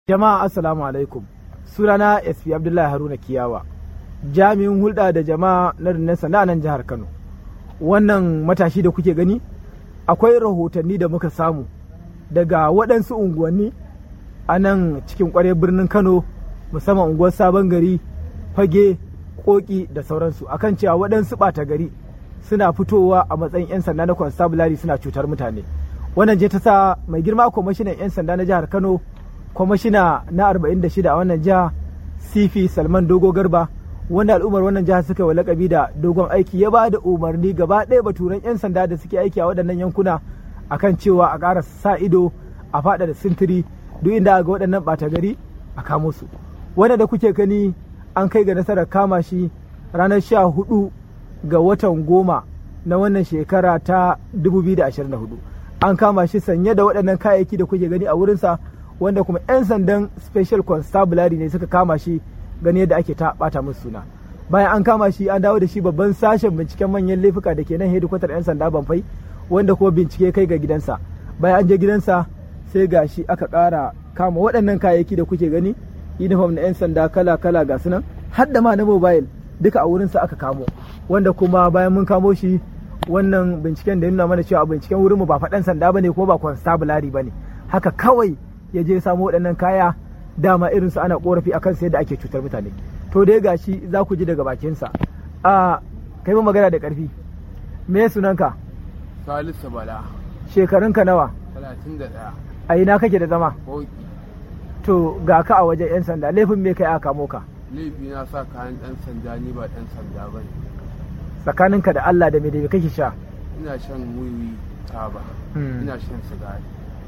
Jama'a Assalamu alaikum. Sunana SP Abdullahi Haruna Kiyawa. Jami'in hulɗa da jama'a na rundunar sanda a nan jihar Kano. Wannan matashi da kuke gani akwai rahotanni da muka samu daga waɗansu unguwanni a nan cikin ƙwarai birnin Kano musamman unguwar Sabon Gari, Fage, Koki da sauransu akan cewa waɗansu ɓata gari suna fitowa a matsayin 'yan sanda na constabulary suna cutar mutane. Wannan je ta sa mai girma kwamishinan 'yan sanda na jihar Kano kwamishina na 46 a wannan jiha sifi salman dogo garba wanda al'ummar wannan jiha suka wa lakabi da dogon aiki ya ba da umarni gaba ɗaya baturan 'yan sanda da suke aiki a waɗannan yankuna akan cewa a ƙara sa ido a faɗa da sintiri duk inda ga waɗannan ɓata gari a kamo su wanda da kuke gani an kai ga nasarar kama shi ranar sha hudu ga watan goma na wannan shekara ta 2024 an kama shi sanye da waɗannan kayayyaki da kuke gani a wurinsa wanda kuma 'yan sandan special constabulary ne suka kama shi gani yadda ake ta bata musu suna bayan an kama shi an dawo da shi babban sashen binciken manyan laifuka da ke nan hedikwatar 'yan sanda banfai wanda kuma bincike kai ga gidansa bayan an je gidansa sai ga shi aka ƙara kama waɗannan kayayyaki da kuke gani uniform na 'yan sanda kala kala ga sunan har da ma na mobile duka a wurinsa aka kamo wanda kuma bayan mun kamo shi wannan binciken da nuna mana cewa binciken wurinmu ba faɗan sanda bane kuma ba constabulary bane haka kawai ya je samo waɗannan kaya dama irinsu ana korafi akan sai da ake cutar mutane to dai gashi za ku ji daga bakinsa a kai mu magana da ƙarfi me sunanka Salisu Bala, shekarunka nawa 31, a ina kake da zama Koki. to ga ka a wajen 'yan sanda laifin me kai aka kamo ka Laifi na sa kayan ɗan sanda ni ba ɗan sanda ba ne. tsakaninka da Allah da me da me kake sha Ina shan wiwi taba, Hmm. ina shan sigari.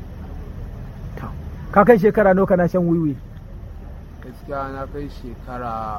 To, ka kai shekara nawa kana shan wiwi Gaskiya na kai shekara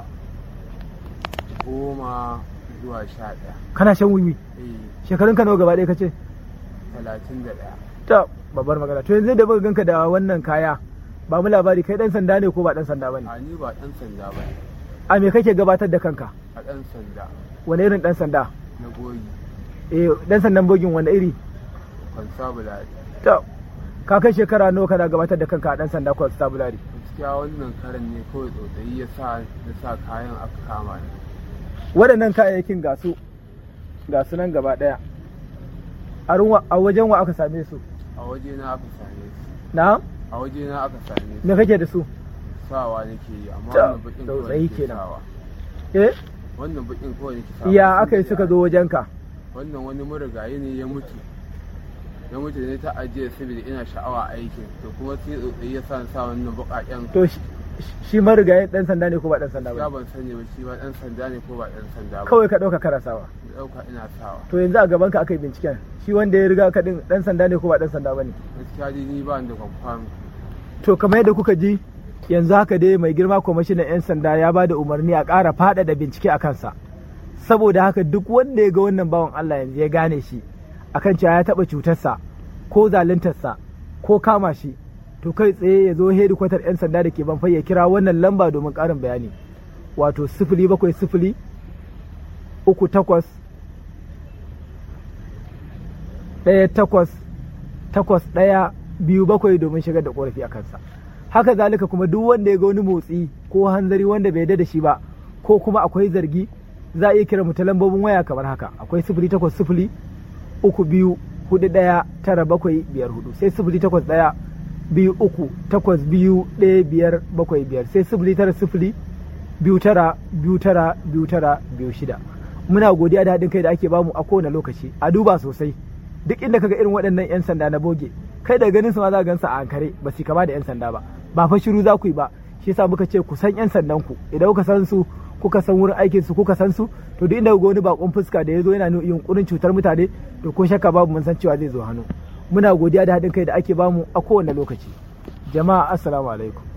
goma zuwa sha ɗaya. kana shan wiwi Eh, shekarunka nawa gaba ɗaya kace talatin da ɗaya. ta babbar magana to yanzu da muka ganka da wannan kaya ba mu labari kai dan sanda ne ko ba dan sanda bane A ni ba ɗan sanda ba ne, a me kake gabatar da kanka a ɗan sanda wani irin dan sanda na goyi, eh dan sandan bogin wanda iri constabulary. to ka kai shekara nawa kana gabatar da kanka a dan sanda constabulary Gaskiya wannan karan ne kawai tsotsayi ya sa na sa kayan aka kama ni. waɗannan kayayyakin ga su ga su nan gaba ɗaya a ruwa- a wajen wa aka same su A waje na aka same su. na A waje na aka same su. me kake da su sawa nake yi amma Ta, wannan bakin tsautsayi kawai nake kenan. sawa eh wannan bakin kawai nake sawa ya aka yi suka zo wajenka wannan wani marigayi ne ya mutu ya mutu ne ta ajiye saboda ina sha'awa aikin to kuma sai tsotsayi ya sa ni sa wannan bakaken to shi- shi marigayin dan sanda ne ko ba dan sanda ya ba ban sani ba shi ba dan sanda ne ko ba dan sanda ba kawai ka ɗauka karasawa da dauka ina sawa to yanzu a gaban ka aka yi binciken shi wanda ya riga ka din dan sanda ne ko ba dan sanda bane gaskiya dai ni ba ni da confirm to kamar yadda kuka ji yanzu haka dai mai girma kwamishinan 'yan sanda ya ba da umarni a ƙara faɗaɗa bincike a kansa saboda haka duk wanda ya ga wannan bawan Allah yanzu ya gane shi akan cewa ya taɓa cutarsa ko zaluntarsa ko kama shi to kai tsaye ya zo hedikwatar 'yan sanda da ke banfai ya kira wannan lamba domin ƙarin bayani wato sifili bakwai sifili uku takwas ɗaya takwas takwas ɗaya biyu bakwai domin shigar da ƙorafi a kansa haka zalika kuma duk wanda ya ga wani motsi ko hanzari wanda bai yarda da shi ba ko kuma akwai zargi za a iya kira mu ta lambobin waya kamar haka akwai sifili takwas sifili uku biyu hudu ɗaya tara bakwai biyar hudu sai sifili takwas ɗaya biyu uku takwas biyu ɗaya biyar bakwai biyar sai sifili tara sifili biyu tara biyu tara biyu tara biyu shida muna godiya da haɗin kai da ake bamu a kowane lokaci a duba sosai duk inda kaga irin waɗannan 'yan sanda na boge kai da ganin su ma za ka gansa a ankare ba su kama da 'yan sanda ba ba fa shiru za ku yi ba shi yasa muka ce ku san 'yan sandan ku idan kuka san su kuka san wurin aikin su kuka san su to duk inda kuga wani bakon fuska da ya zo yana yunkurin cutar mutane to ko shakka babu mun san cewa zai zo hannu muna godiya da haɗin kai da ake bamu a kowane lokaci jama'a assalamu alaikum